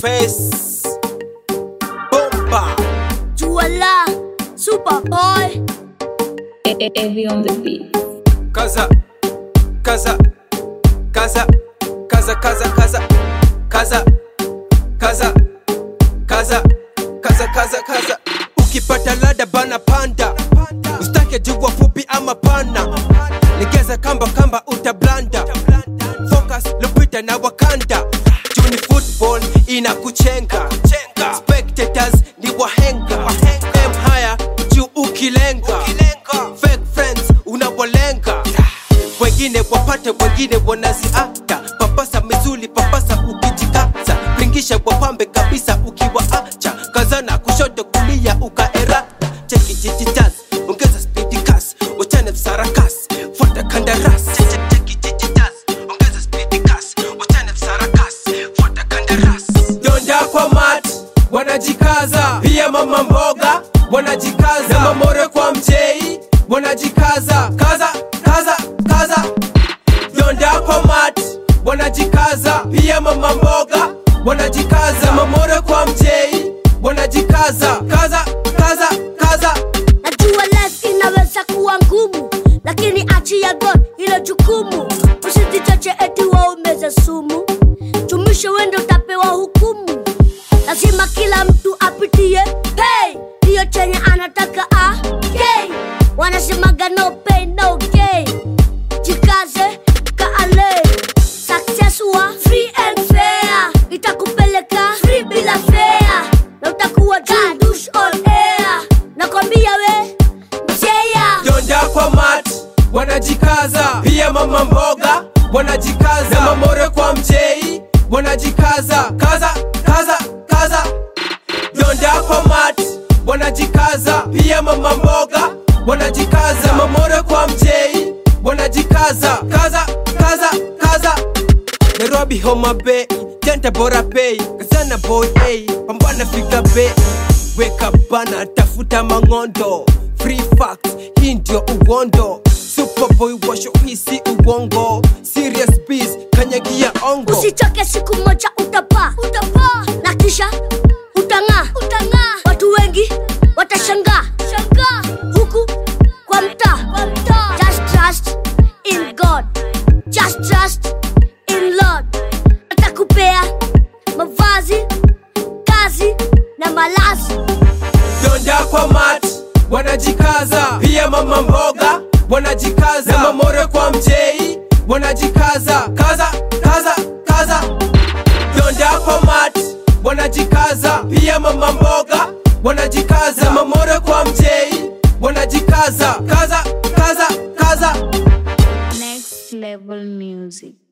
face bomba Juala, Superboy. Heavy on the beat. kaza kaza kaza kaza kaza kaza kaza kaza kaza kaza kaza kaza ukipata lada bana panda ustake jugwa fupi ama pana legeza kamba kamba utablanda focus lupita na wakanda juni football inakuchenga spectators ni wahenga em haya juu ukilenga fake friends unawalenga wengine wapate wengine wanaziata papasa mizuli papasa ukijikaza ringisha wapambe kabisa ukiwaacha kazana kushoto kulia ukaera cheki jijitas ongeza spidi kas wachane sarakas fuata kandaras Cheki jijitas, ongeza spidi kas, wachane sarakas, fuata kandaras. donda kwa mat wanajikaza pia mama mboga wanajikaza mamore kwa mjei wanajikaza kaza kaza kaza donda kwa mat wanajikaza pia mama mboga wanajikaza mamore kwa mjei wanajikaza kaza kaza kaza Najua life inaweza kuwa ngumu, lakini achia God hilo jukumu. Usijichoche eti waumeze sumu, tumisho wende utapewa hukumu. Lazima kila mtu apitie hey, ndiyo chenye anataka ah, okay. Wanasemaga no pain no gain, jikaze kaale success wa free and fair itakupeleka free bila fare na utakuwa jadush on air nakwambia we mseya donda kwa mat wanajikaza pia mama mboga wanajikaza mamore kwa mjei wanajikaza kaza kaza kaza donda kwa mat wanajikaza pia mama mboga wanajikaza mamore kwa mjei wanajikaza kaza kaza kaza Nairobi Homa Bay Janta bora pay Kazana boy A Pambana fika bay Weka bana tafuta mangondo Free facts hii ndio uwondo Superboy washo hisi uwongo Serious biz kanyagia ongo usichoke siku moja utapaa utapaa na kisha utang'aa utang'aa watu wengi watashangaa shangaa huku kwa mtaa kwa mtaa just trust in god just trust in lord atakupea mavazi kazi na malazi donda kwa mat wanajikaza pia mama mboga wanajikaza mamore kwa mjei wanajikaza kaza kaza kaza donda kwa mat wanajikaza pia mama mboga wanajikaza mamore kwa mjei wanajikaza kaza kaza kaza Next level music.